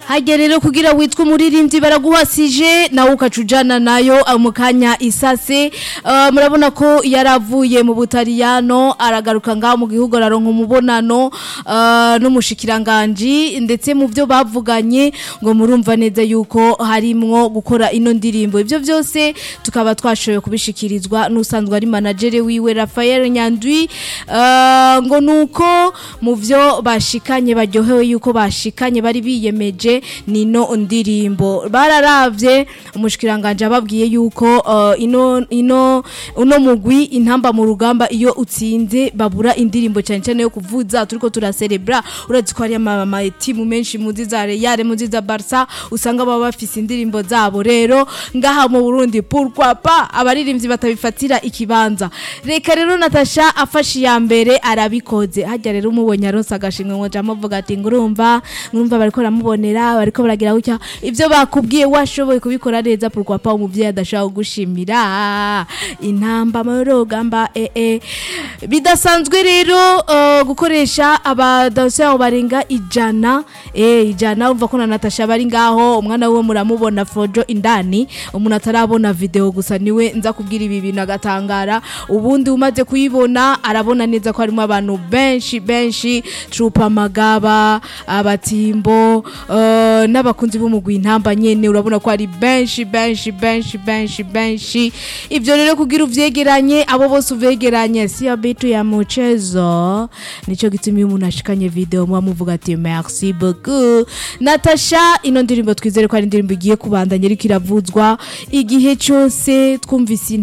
hajya rero kugira witwa umuririmbyi baraguhasije nawe ukaca ujana nayo uh, mu kanya isase Uh, murabona ko yaravuye mu butaliyano aragaruka ngaho mu gihugu araronka umubonano uh, n'umushikiranganji ndetse mu byo bavuganye ngo murumva neza yuko harimwo gukora ino ndirimbo ibyo byose tukaba twashoboye kubishikirizwa n'usanzwe ari managere wiwe Raphael Nyandwi uh, ngo nuko mu byo bashikanye baryohewe yuko bashikanye bari biyemeje nino ndirimbo bararavye umushikiranganje ababwiye yuko uh, ino ino uno mugwi intamba mu rugamba iyo utsinze babura indirimbo cyane cyane yo kuvuza turiko turacelebra urazi ko hari ama timu menshi muzi za Real muzi za Barca usanga baba bafise indirimbo zabo rero ngaha mu Burundi pourquoi pas abaririmbyi batabifatira ikibanza reka rero Natasha afashe ya mbere arabikoze hajya rero umubonye aronsa agashimwe ngo jama avuga ati ngurumva ngurumva bariko ramubonera bariko baragira gutya ivyo bakubwiye washoboye kubikora neza pourquoi pas umuvyeyi adashaka gushimira intamba mu rugamba eh eh bidasanzwe rero uh, gukoresha abadanseur barenga ijana eh ijana umva ko na Natasha bari ngaho umwana we muramubona fojo indani umuntu atarabona video gusa niwe nza kubwira ibi bintu agatangara ubundi umaze kuyibona arabona neza ko harimo abantu benshi benshi Trupa Magaba abatimbo uh, n'abakunzi b'umugwi intamba nyene urabona ko ari benshi benshi benshi benshi benshi ivyo rero kugira uvyegeranye abo bose uvyegeranye sio bitu ya mchezo nico gituma iyo umuntu ashikanye video muba muvuga ati merci beaucoup Natasha ino ndirimbo twizere ko ari indirimbo igiye kubandanya ariko iravuzwa igihe cyose twumvise